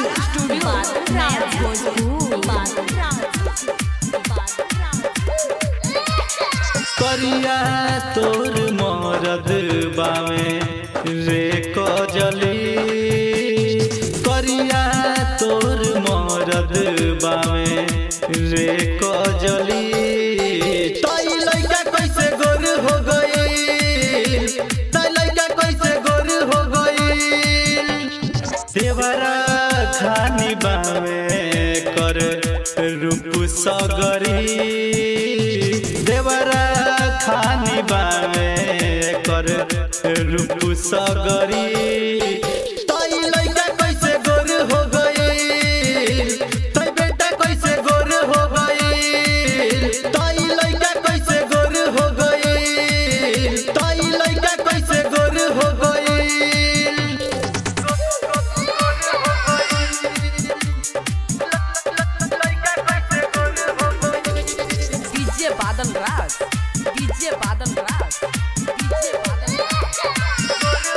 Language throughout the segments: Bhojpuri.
स्टूडियो राज भोजपुर करिया तोर मरद बावे रे कजली करिया तोर मरद बावे रे कजली तई लइका कैसे गोर हो गई तई लइका कैसे गोर हो गई देवरा खानी बावे कर रूप सगरी देवरा खानी बावे कर रूप सगरी तई लइका कैसे गोर हो गई तई बेटा कैसे गोर हो गई तई लइका कैसे गोर हो गई तई लइका कैसे गोर हो गई DJ Badal Raj DJ Badal Raj DJ Badal Raj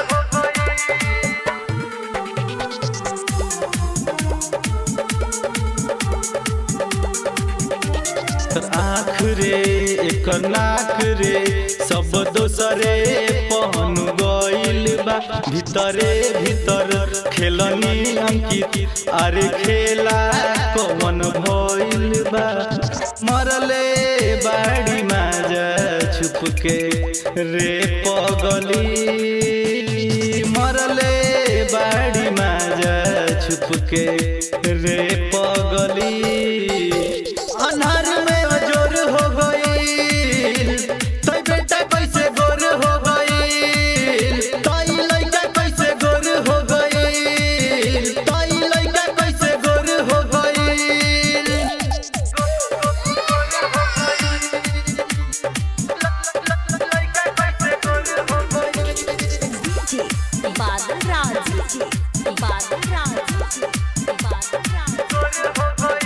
आँख रे एक नाक रे सब दोसरे पहन गइल बा भीतरे भीतर खेलनी अंकित अरे खेला कवन भइल बा मरले बाड़ी माजा छुप के रे पगली मरले बाड़ी माजा छुप के रे पगली अन्हार में जोर हो गई तई बेटा कैसे गोर हो गई तई लइका कैसे गोर हो गई तई लइका कैसे गोर हो गई बादल राज बादल राज बादल राज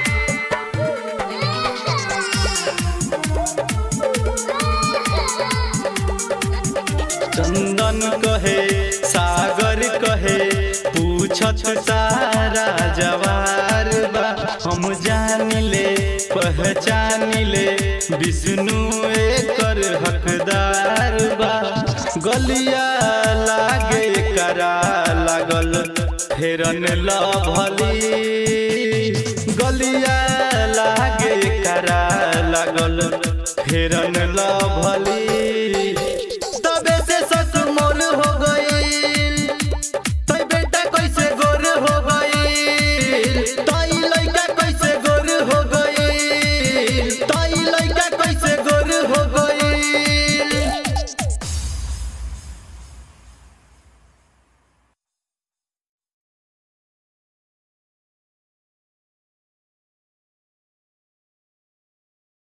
चंदन कहे सागर कहे पूछत सारा जवार बा हम जान ले पहचान ले विष्णु एकर हकदार बा गलिया लागे करा लागल फेरन लभली गलिया लागे करा लागल फेरन लभली